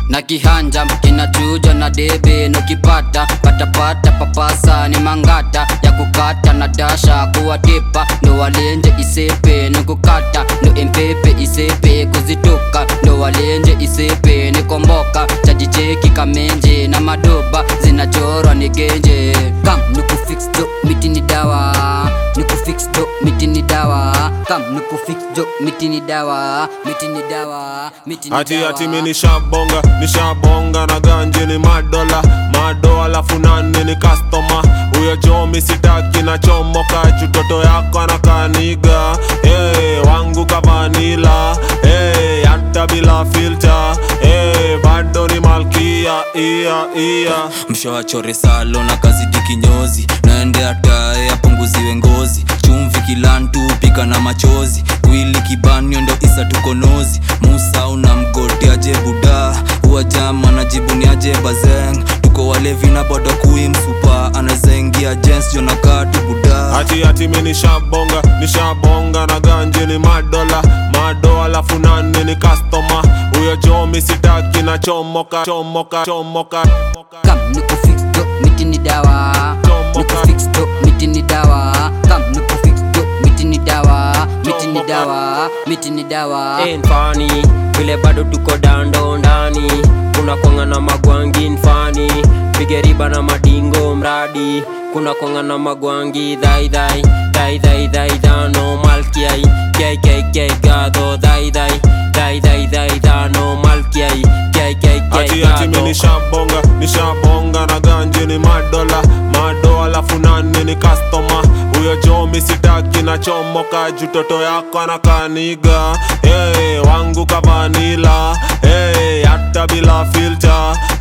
na kihanja kinachuja na debe nukipata patapata papasa ni mangata ya kukata na dasha kuwatepa ndo walenje isepe nikukata ndo empepe isepe kuzitoka ndo walenje isepe nikomboka chajicheki kamenje na madoba zinachorwa ni genje kam nikufix do miti ni dawa nikufix do miti ni dawa kam nikufix do miti ni dawa miti ni dawa miti ni Ati dawa ati mi nishabonga nishabonga na ganje ni madola mado alafu nani ni customer huyo chomi sitaki na chomoka chutoto yako anakaniga hey, wangu kavanila hey, hata bila filter hey, bado ni malkia ia ia mshawachore salo na kazidi kinyozi naende atae apunguziwe ngozi chumvi kilantu pika na machozi wili kibanio ndo isa tukonozi musa una mgoti aje buda uwajama na jibuni aje bazeng tuko walevi na bodo kui msupa anazaingia jens jonakatu buda Ati ati mi nishabonga nishabonga na ganje ni madola mado alafu nani ni customer huyo chomi sitaki na chomoka chomoka chomoka kam nikufix do miti ni dawa nikufix do miti ni dawa kam nikufix do miti ni dawa miti ni dawa miti ni dawa mfani vile bado tuko dando ndani kuna konga na magwangi mfani pige riba na madingo mradi kuna konga na magwangi dhai dhai dhai dhai dhai dhano malkiai kai kai kai gado dhai dhai dhai dhai dhai dhano malkiai kai kai kai Ati ati mi gado nishabonga nishabonga na ganje ni madola mado alafu nani ni customer huyo chomi sitaki na chomoka jutoto yako anakaniga hey, wangu kavanila hey, hata bila filter